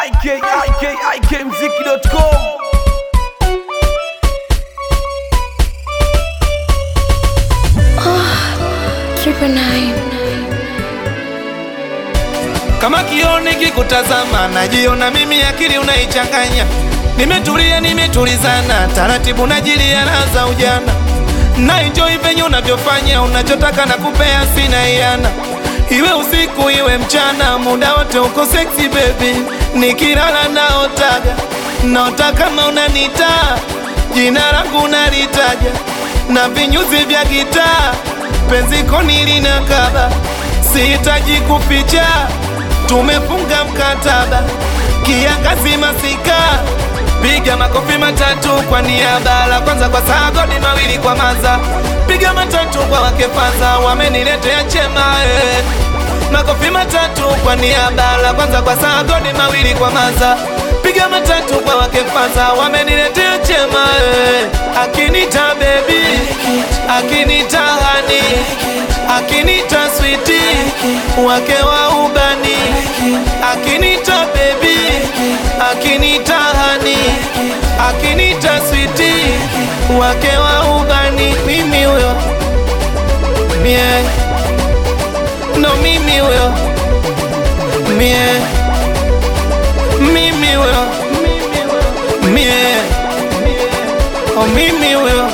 IK, IK, IKMziki.com. Triple nine. kama kioni kikutazama, najiona mimi, akili unaichanganya. Nimetulia, nimetulizana, taratibu najilia raha za ujana, na enjoy venye unavyofanya, unachotaka na kupea, sina iana, iwe usiku iwe mchana, muda wote uko sexy baby, nikilala naotaga, naota kama unanita, jina langu unalitaja, na vinyuzi vya gitaa, penzi koni linakaba, sihitaji kuficha tumefunga mkataba kiangazi masika, piga makofi matatu kwa niaba la kwanza, kwa saa godi mawili kwa maza, piga matatu kwa wakefaza, wameniletea chema eh. Makofi matatu kwa niaba la kwanza, kwa saa godi mawili kwa maza, piga matatu kwa wakefaza, wameniletea chema eh. Akinita baby, akinita hani, akinita switi, wake wa ubani, akinita baby, akinita hani, akinita switi, wake wa ubani, mimi huyo mie, no mimi huyo mie, mimi huyo mie, oh mimi huyo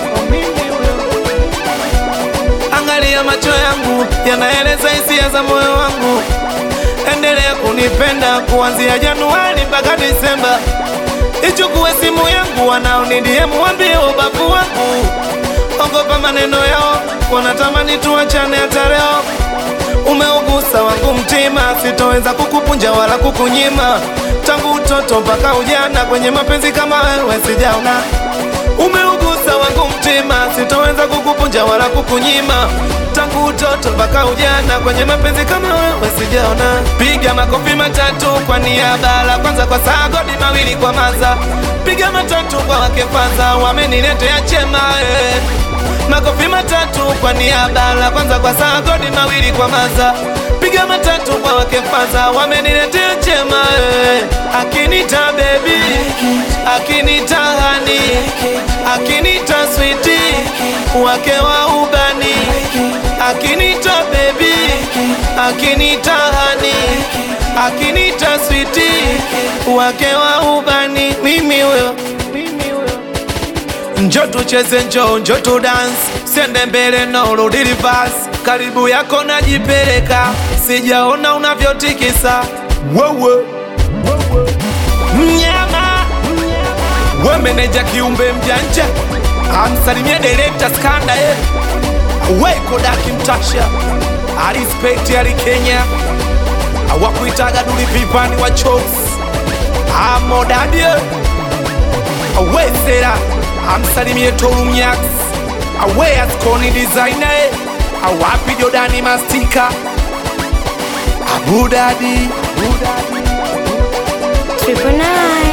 Angalia macho yangu yanaeleza hisia za moyo wangu, endelea kunipenda kuanzia Januari mpaka Disemba. Ichukue simu yangu, wanaonidia muambie ubavu wangu, ogopa maneno yao, wanatamani tuachane hata leo. Umeugusa wangu mtima, sitoweza kukupunja wala kukunyima. Tangu utoto mpaka ujana, kwenye mapenzi kama wewe sijaona. Umeugusa wangu mtima, sitoweza kukupunja wala kukunyima. Tangu utoto mpaka ujana, kwenye mapenzi kama wewe sijaona. Piga makofi matatu kwa niaba la kwanza, kwa saa godi mawili kwa maza. Piga matatu kwa wakefaza, wameniletea chema eh. Makofi matatu kwa niaba la kwanza, kwa saa godi mawili kwa maza. Piga matatu kwa wakefaza, wameniletea chema eh. Akinita baby, akinita hani, akinita switi, wake wa ubani, akinita baby, akinita hani, akinita switi, wake wa ubani, mimi huyo Njo tucheze njo, njo tu dance, sende mbele no rudi reverse. Karibu yako najipeleka, sijaona unavyotikisa wewe mnyama we meneja kiumbe mjanja, amsalimie direkta skanda ye we kodaki mtasha arispekti ali Kenya awakuitaga duli vipani wa chokes amodadie awe sera amsalimie Torumyax awe askoni designer awapi Jordani mastika abudadi Triple nine.